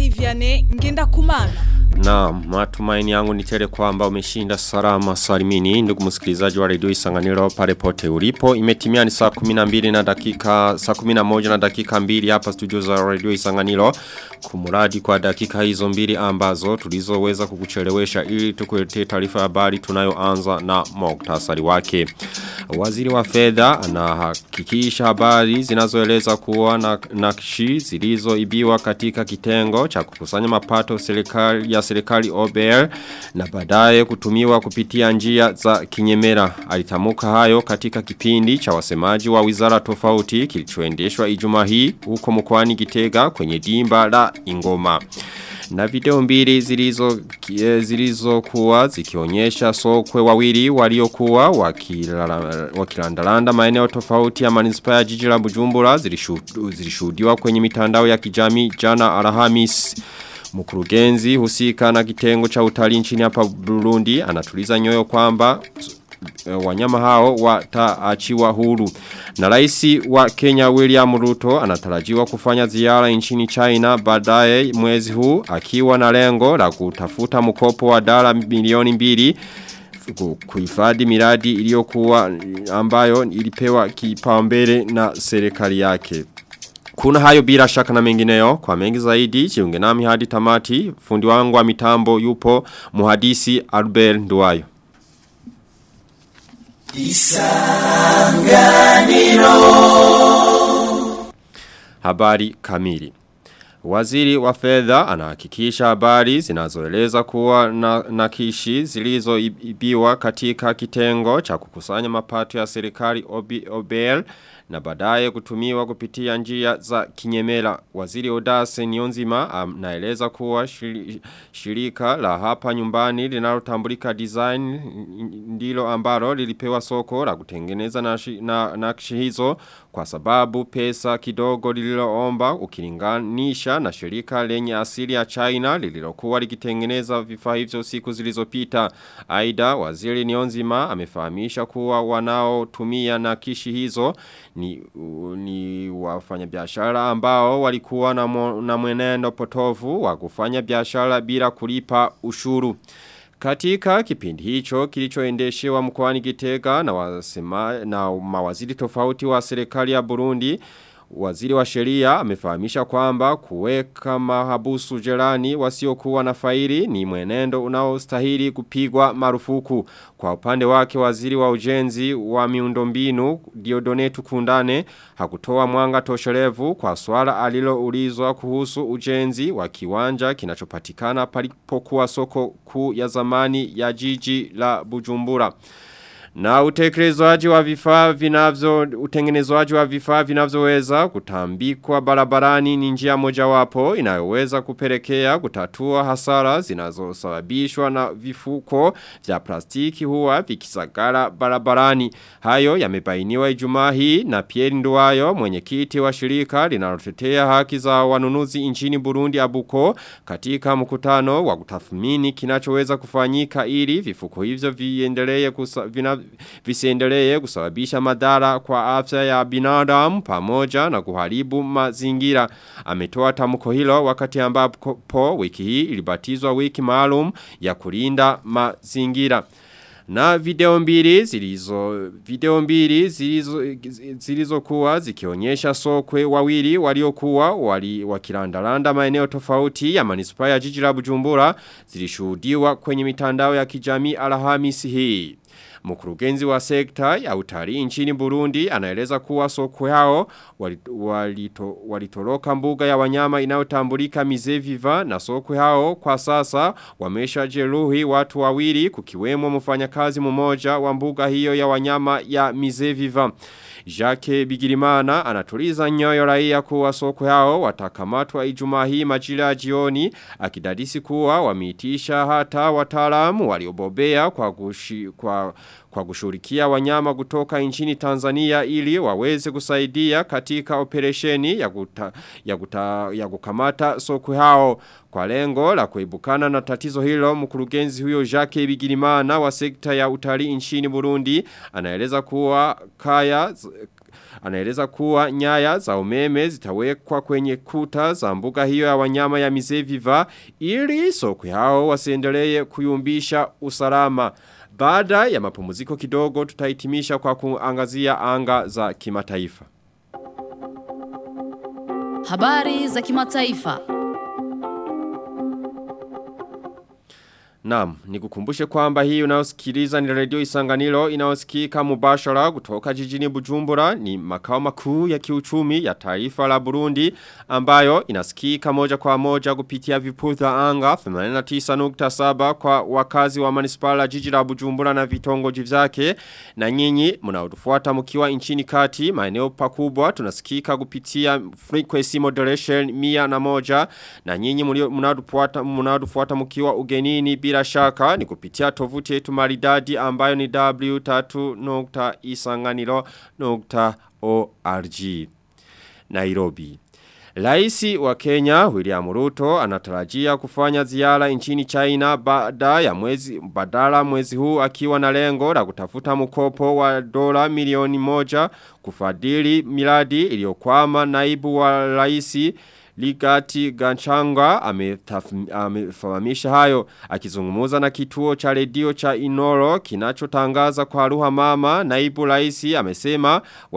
Marie Vianney ngenda kumana. Na matumaini yangu ni tele kwamba umeshinda salama salimini ndugu msikilizaji wa redio Isanganiro pale pote ulipo imetimia ni saa 12 na dakika saa 11 na dakika mbili hapa studio za redio Isanganiro kumuradi kwa dakika hizo mbili ambazo tulizoweza kukuchelewesha ili tukuletee taarifa ya habari tunayoanza na muktasari wake Waziri wa fedha anahakikisha habari zinazoeleza kuwa na nakshi zilizoibiwa katika kitengo cha kukusanya mapato serikali ya serikali OBR na baadaye kutumiwa kupitia njia za kinyemera. Alitamuka hayo katika kipindi cha wasemaji wa wizara tofauti kilichoendeshwa Ijumaa hii huko mkoani Gitega kwenye dimba la Ingoma. Na video mbili zilizo zilizo kuwa zikionyesha sokwe wawili waliokuwa wakilandalanda maeneo tofauti ya manispaa ya jiji la Bujumbura zilishuhudiwa kwenye mitandao ya kijamii jana Alhamis. Mkurugenzi husika na kitengo cha utalii nchini hapa Burundi anatuliza nyoyo kwamba wanyama hao wataachiwa huru. Na raisi wa Kenya William Ruto anatarajiwa kufanya ziara nchini China baadaye mwezi huu akiwa na lengo la kutafuta mkopo wa dola milioni mbili kuhifadhi miradi iliyokuwa ambayo ilipewa kipaumbele na serikali yake. Kuna hayo bila shaka na mengineyo kwa mengi zaidi jiunge nami hadi tamati fundi wangu wa mitambo yupo muhadisi Albert Nduwayo. Isanganiro Habari kamili Waziri wa fedha anahakikisha habari zinazoeleza kuwa na nakishi zilizoibiwa katika kitengo cha kukusanya mapato ya serikali OBL na baadaye kutumiwa kupitia njia za kinyemela. Waziri Odase Nionzima anaeleza kuwa shirika la hapa nyumbani linalotambulika design ndilo ambalo lilipewa soko la kutengeneza nakshi na, na hizo kwa sababu pesa kidogo lililoomba ukilinganisha na shirika lenye asili ya China lililokuwa likitengeneza vifaa hivyo siku zilizopita. Aida waziri Nionzima amefahamisha kuwa wanaotumia nakishi hizo ni, ni wafanya biashara ambao walikuwa na, mo, na mwenendo potovu wa kufanya biashara bila kulipa ushuru. Katika kipindi hicho kilichoendeshewa mkoani Gitega na wasema na mawaziri tofauti wa serikali ya Burundi Waziri wa sheria amefahamisha kwamba kuweka mahabusu jerani wasiokuwa na faili ni mwenendo unaostahili kupigwa marufuku. Kwa upande wake waziri wa ujenzi wa miundombinu Diodonetu Kundane hakutoa mwanga tosherevu kwa swala aliloulizwa kuhusu ujenzi wa kiwanja kinachopatikana palipokuwa soko kuu ya zamani ya jiji la Bujumbura. Na utekelezaji wa vifaa vinavyo utengenezwaji wa vifaa vinavyoweza kutambikwa barabarani ni njia mojawapo inayoweza kupelekea kutatua hasara zinazosababishwa na vifuko vya plastiki huwa vikisagara barabarani. Hayo yamebainiwa Ijumaa hii na Pierre Nduwayo mwenyekiti wa shirika linalotetea haki za wanunuzi nchini Burundi Abuko katika mkutano wa kutathmini kinachoweza kufanyika ili vifuko hivyo viendelee vina visiendelee kusababisha madhara kwa afya ya binadamu pamoja na kuharibu mazingira. Ametoa tamko hilo wakati ambapo wiki hii ilibatizwa wiki maalum ya kulinda mazingira. Na video mbili zilizo video mbili zilizo zilizokuwa zikionyesha sokwe wawili waliokuwa wali wakilandalanda maeneo tofauti ya manispaa ya jiji la Bujumbura zilishuhudiwa kwenye mitandao ya kijamii Alhamisi hii. Mkurugenzi wa sekta ya utalii nchini Burundi anaeleza kuwa soko yao walito, walitoroka mbuga ya wanyama inayotambulika Mizeviva na soko yao kwa sasa wamesha jeruhi watu wawili kukiwemo mfanyakazi mmoja wa mbuga hiyo ya wanyama ya Mizeviva. Jacques Bigirimana anatuliza nyoyo raia kuwa soko yao watakamatwa Ijumaa hii majira ya jioni akidadisi kuwa wameitisha hata wataalamu waliobobea kwa kushi, kwa kwa kushurikia wanyama kutoka nchini Tanzania ili waweze kusaidia katika operesheni ya, kuta, ya, kuta, ya kukamata soko hao. Kwa lengo la kuibukana na tatizo hilo mkurugenzi huyo Jacques Bigirimana wa sekta ya utalii nchini Burundi anaeleza kuwa kaya anaeleza kuwa nyaya za umeme zitawekwa kwenye kuta za mbuga hiyo ya wanyama ya Mizeviva ili sokwe hao wasiendelee kuyumbisha usalama. Baada ya mapumziko kidogo tutahitimisha kwa kuangazia anga za kimataifa. Habari za kimataifa. Naam, nikukumbushe kwamba hii unayosikiliza ni radio Isanganiro inayosikika mubashara kutoka jijini Bujumbura ni makao makuu ya kiuchumi ya taifa la Burundi ambayo inasikika moja kwa moja kupitia viputha anga 89.7 kwa wakazi wa manispala jiji la Bujumbura na vitongoji vyake na nyinyi mnaotufuata mkiwa nchini kati maeneo pakubwa tunasikika kupitia frequency modulation mia na moja na nyinyi mnaotufuata mnaotufuata mkiwa ugenini bila shaka ni kupitia tovuti yetu maridadi ambayo ni w3.isanganiro.org Nairobi Laisi wa Kenya William Ruto anatarajia kufanya ziara nchini China baada ya mwezi badala mwezi huu akiwa na lengo la kutafuta mkopo wa dola milioni moja kufadhili miradi iliyokwama naibu wa laisi Ligati Ganchanga amefahamisha hayo akizungumuza na kituo cha redio cha Inoro kinachotangaza kwa lugha mama naibu raisi amesema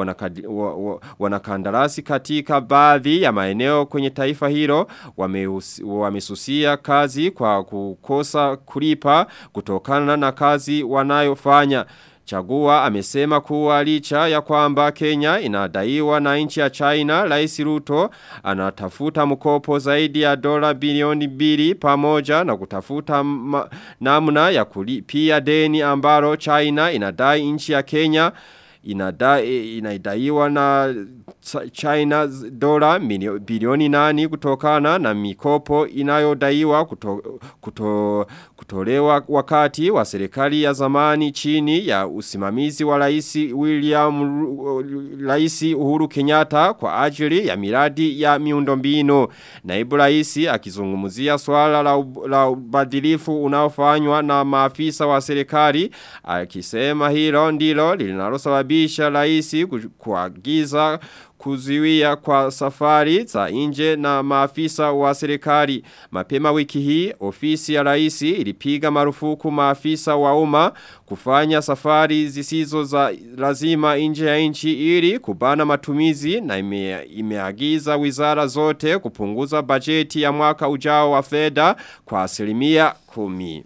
wanakandarasi katika baadhi ya maeneo kwenye taifa hilo wamesusia kazi kwa kukosa kulipa kutokana na kazi wanayofanya Chagua amesema kuwa licha ya kwamba Kenya inadaiwa na nchi ya China Rais Ruto anatafuta mkopo zaidi ya dola bilioni mbili pamoja na kutafuta namna ya kulipia deni ambalo China inadai nchi ya Kenya inadai inaidaiwa na China dola bilioni nani kutokana na mikopo inayodaiwa kuto, kuto, kutolewa wakati wa serikali ya zamani chini ya usimamizi wa rais William rais Uhuru Kenyatta kwa ajili ya miradi ya miundombinu naibu rais akizungumzia swala la, la ubadilifu unaofanywa na maafisa wa serikali akisema hilo ndilo linalosababisha rais kuagiza kuziwia kwa safari za nje na maafisa wa serikali. Mapema wiki hii, ofisi ya raisi ilipiga marufuku maafisa wa umma kufanya safari zisizo za lazima nje ya nchi ili kubana matumizi na ime, imeagiza wizara zote kupunguza bajeti ya mwaka ujao wa fedha kwa asilimia kumi.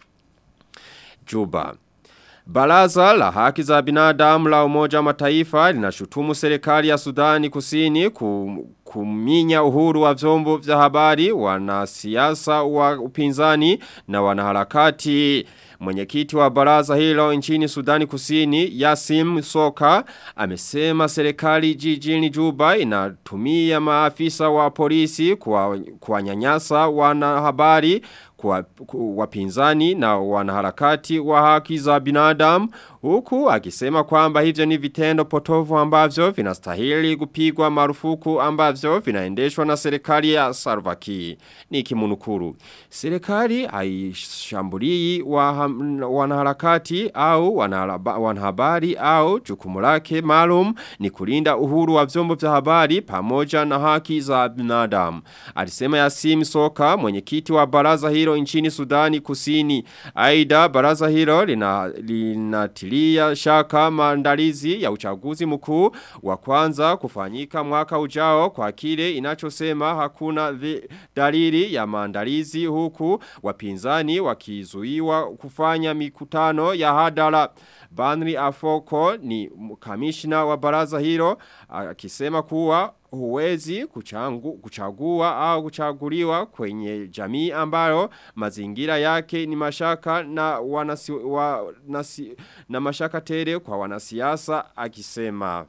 Juba. Baraza la haki za binadamu la umoja wa mataifa linashutumu serikali ya Sudani kusini kuminya uhuru wa vyombo vya habari wanasiasa wa upinzani na wanaharakati. Mwenyekiti wa baraza hilo nchini Sudani Kusini Yasim Soka amesema serikali jijini Juba inatumia maafisa wa polisi kwa kuwanyanyasa wanahabari kwa wapinzani na wanaharakati wa haki za binadamu huku akisema kwamba hivyo ni vitendo potovu ambavyo vinastahili kupigwa marufuku ambavyo vinaendeshwa na serikali ya Sarvaki ni kimunukuru serikali haishambulii wa, wanaharakati au wanahabari au jukumu lake maalum ni kulinda uhuru wa vyombo vya habari pamoja na haki za binadamu alisema Yasim Soka mwenyekiti wa baraza hilo nchini Sudani Kusini aidha baraza hilo linatilia lina shaka maandalizi ya uchaguzi mkuu wa kwanza kufanyika mwaka ujao kwa kile inachosema hakuna dalili ya maandalizi huku wapinzani wakizuiwa kufanya mikutano ya hadara. Banri Afoko ni kamishna wa baraza hilo akisema kuwa huwezi kuchangu, kuchagua au kuchaguliwa kwenye jamii ambayo mazingira yake ni mashaka na, wanasi, wa, nasi, na mashaka tele kwa wanasiasa akisema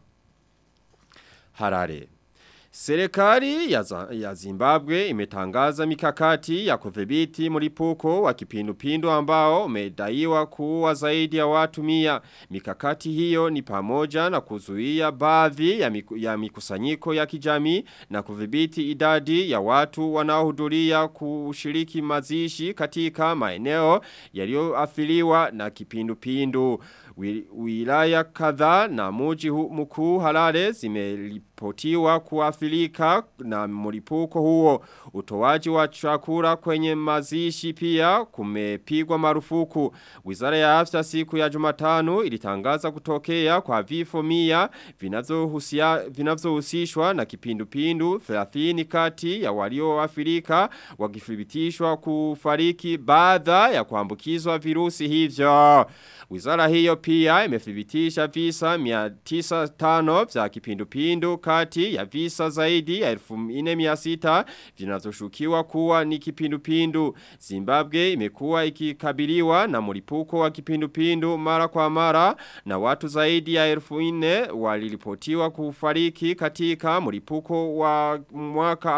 Harare. Serikali ya, ya Zimbabwe imetangaza mikakati ya kudhibiti mlipuko wa kipindupindu ambao umedaiwa kuua zaidi ya watu mia. Mikakati hiyo ni pamoja na kuzuia baadhi ya, miku, ya mikusanyiko ya kijamii na kudhibiti idadi ya watu wanaohudhuria kushiriki mazishi katika maeneo yaliyoathiriwa na kipindupindu. wi- wilaya kadhaa na muji hu- mkuu Harare zimeripotiwa kuathirika na mlipuko huo. Utoaji wa chakula kwenye mazishi pia kumepigwa marufuku. Wizara ya afya siku ya Jumatano ilitangaza kutokea kwa vifo mia vinavyohusia- vinavyohusishwa na kipindupindu 30 kati ya walioathirika wakithibitishwa kufariki baada ya kuambukizwa virusi hivyo. Wizara hiyo pia imethibitisha visa 905 vya kipindupindu kati ya visa zaidi ya 1400 vinazoshukiwa kuwa ni kipindupindu. Zimbabwe imekuwa ikikabiliwa na mlipuko wa kipindupindu mara kwa mara na watu zaidi ya 1400 waliripotiwa kufariki katika mlipuko wa mwaka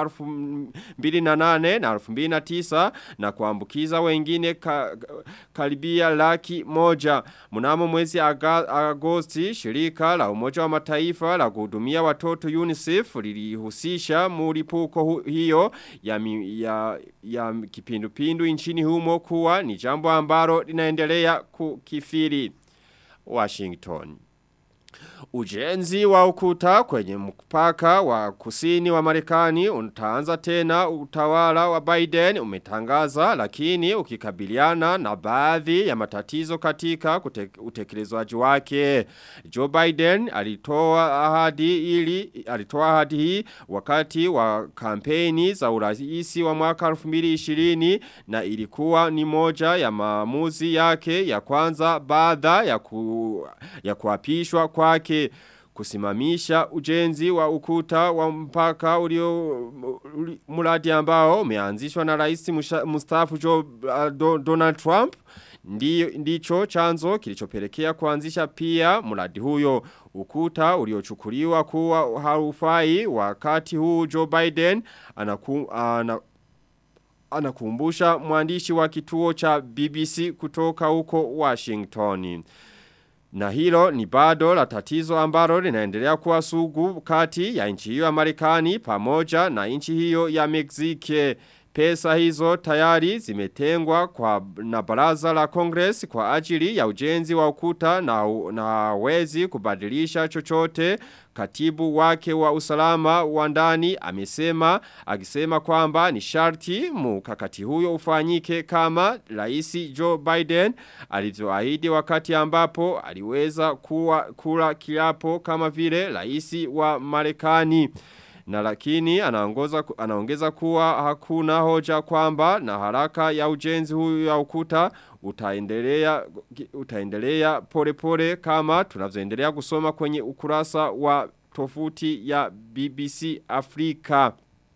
2008 na 2009 na kuambukiza wengine ka, karibia laki moja. Mnamo mwezi aga, agosti shirika la umoja wa mataifa la kuhudumia watoto UNICEF lilihusisha mlipuko hu- hiyo ya, mi- ya, ya kipindupindu nchini humo kuwa ni jambo ambalo linaendelea kukifiri. Washington. Ujenzi wa ukuta kwenye mpaka wa kusini wa Marekani utaanza tena utawala wa Biden umetangaza lakini ukikabiliana na baadhi ya matatizo katika kute, utekelezwaji wake. Joe Biden alitoa ahadi ili alitoa ahadi hii wakati wa kampeni za uraisi wa mwaka 2020 na ilikuwa ni moja ya maamuzi yake ya kwanza baada ya ku, ya kuapishwa kwake kusimamisha ujenzi wa ukuta wa mpaka ulio uli- mradi ambao umeanzishwa na rais musha- mstaafu Joe uh, Do- Donald Trump Ndiyo, ndicho chanzo kilichopelekea kuanzisha pia mradi huyo ukuta uliochukuliwa kuwa haufai wakati huu Joe Biden anaku, ana, anakumbusha mwandishi wa kituo cha BBC kutoka huko Washington. Na hilo ni bado la tatizo ambalo linaendelea kuwa sugu kati ya nchi hiyo ya Marekani pamoja na nchi hiyo ya Mexique. Pesa hizo tayari zimetengwa kwa na baraza la Congress kwa ajili ya ujenzi wa ukuta na, na wezi kubadilisha chochote katibu wake wa usalama wa ndani amesema akisema kwamba ni sharti mkakati huyo ufanyike kama rais Joe Biden alivyoahidi wakati ambapo aliweza kuwa kula kiapo kama vile rais wa Marekani na lakini anaongoza anaongeza kuwa hakuna hoja kwamba na haraka ya ujenzi huyu ya ukuta utaendelea utaendelea pole pole kama tunavyoendelea kusoma kwenye ukurasa wa tofuti ya BBC Afrika.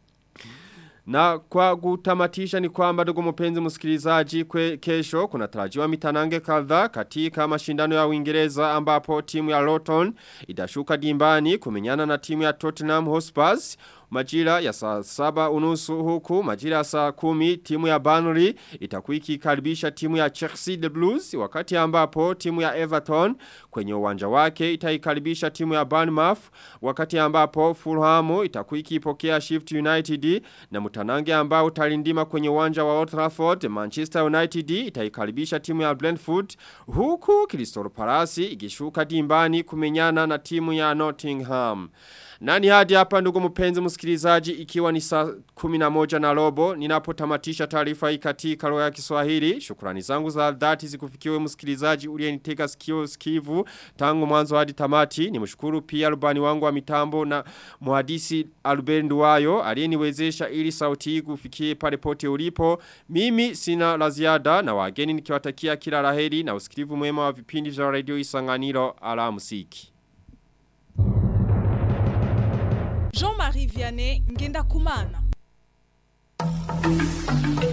Na kwa kutamatisha ni kwamba ndugu mpenzi msikilizaji kwe kesho kuna tarajiwa mitanange kadhaa katika mashindano ya Uingereza ambapo timu ya Luton itashuka dimbani kumenyana na timu ya Tottenham Hotspur majira ya saa saba unusu huku majira ya saa kumi timu ya Burnley itakuwa ikikaribisha timu ya Chelsea the Blues wakati ambapo timu ya Everton kwenye uwanja wake itaikaribisha timu ya Bournemouth wakati ambapo Fulham itakuwa ikipokea Shift United na mtanange ambao utalindima kwenye uwanja wa Old Trafford Manchester United itaikaribisha timu ya Brentford huku Crystal Palace ikishuka dimbani kumenyana na timu ya Nottingham Nani hadi hapa ndugu mpenzi msikilizaji ikiwa ni saa 11 na robo ninapotamatisha taarifa hii katika lugha ya Kiswahili. Shukrani zangu za dhati zikufikiwe msikilizaji uliyenitega sikio sikivu tangu mwanzo hadi tamati. Nimshukuru pia rubani wangu wa mitambo na muhadisi Albert Nduwayo aliyeniwezesha ili sauti hii kufikie pale pote ulipo. Mimi sina la ziada na wageni nikiwatakia kila laheri na usikivu mwema wa vipindi vya radio Isanganiro alamusiki. Jean-Marie Vianney Ngenda Kumana.